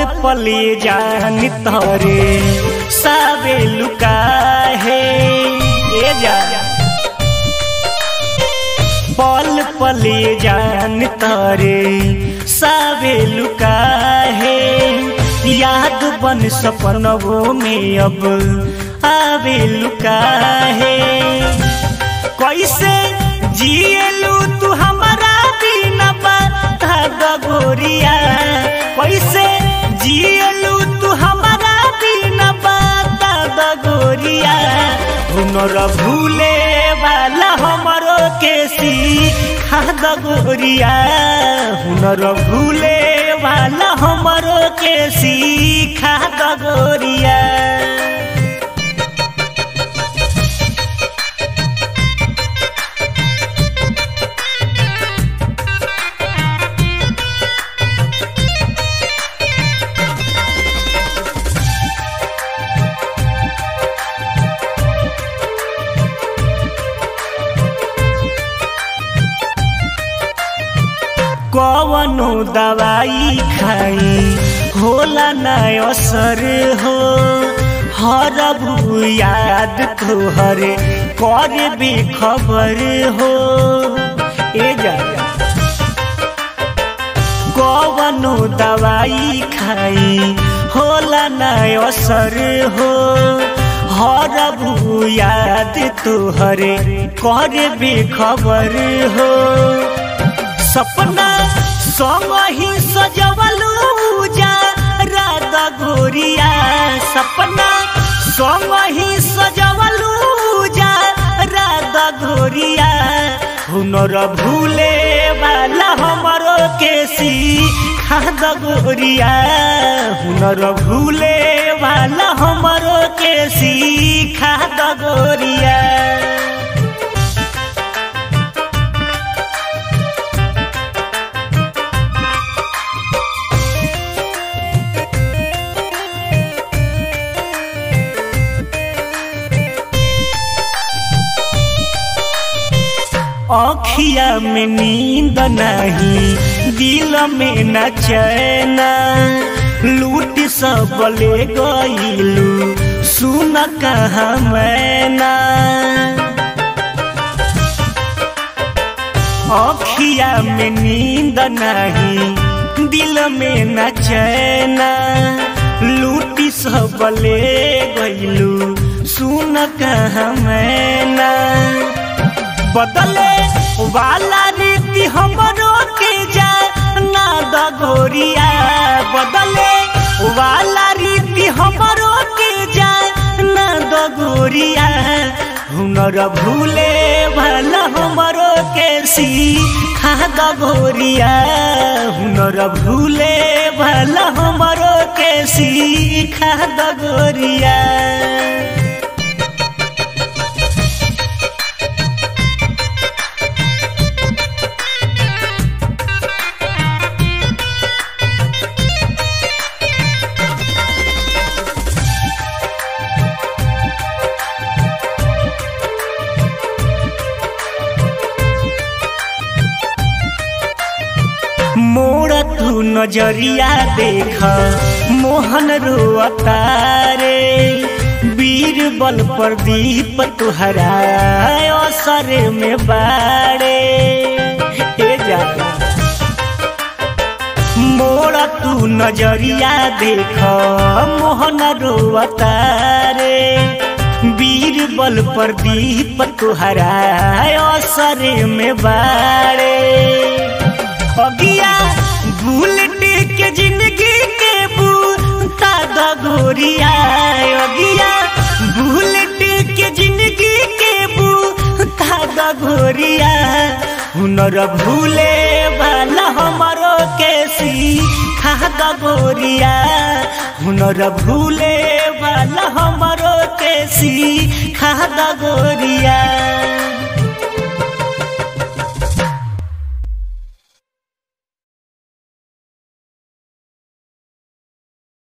पले जान तरे सावे लुका है ए जा पल पले जान तरे सावे लुका है याद बन सपनों में अब आवे लुका है कैसे जिएलू तू हमारा बिना बता गोरिया कैसे जिएलू तू हमारा बिना बता गोरिया हुनर भूले वाला हमरो के सीखा गोरिया हुनर भूले वाला हमरो के सीखा गोरिया कवनो दवाई खाई होला न असर हो हर याद तोहर कर बेखबर हो ए जा कवनो दवाई खाई होला न असर हो हर याद तोहर कर बेखबर हो सपना संग ही सजवलू जा राधा गोरिया सपना संग ही सजवलू जा राधा गोरिया हुनर भूले वाला हमरो के सीखा गोरिया हुनर भूले वाला हमरो के सीखा गोरिया अखिया में नींद नहीं दिल में न चैना लूट सब ले गईलू सुन कहा मैना अखिया में नींद नहीं दिल में न चैना लूटी सब ले गईलू सुन कहा मैना बदले वाला रीति हमरो के जा ना दगोरिया बदले वाला रीति हमरो के जा ना दगोरिया हुनर भूले वाला हमरो के सीखा दगोरिया हुनर भूले वाला हमरो के सीखा दगोरिया मोड़ तू नजरिया देख मोहन रोअतारे वीर बल प्रदीप तुहरा असर में बाड़े ए जा मोड़ तू नजरिया देख मोहन रोअतारे वीर बल प्रदीप तुहरा असर में बाड़े अगिया बुलेट के जिंदगी के बूता दगोरिया अगिया बुलेट के जिंदगी के बूता दगोरिया हुनर भूले वाला हमारो के सीखा दगोरिया हुनर भूले वाला हमारो के सीखा दगोरिया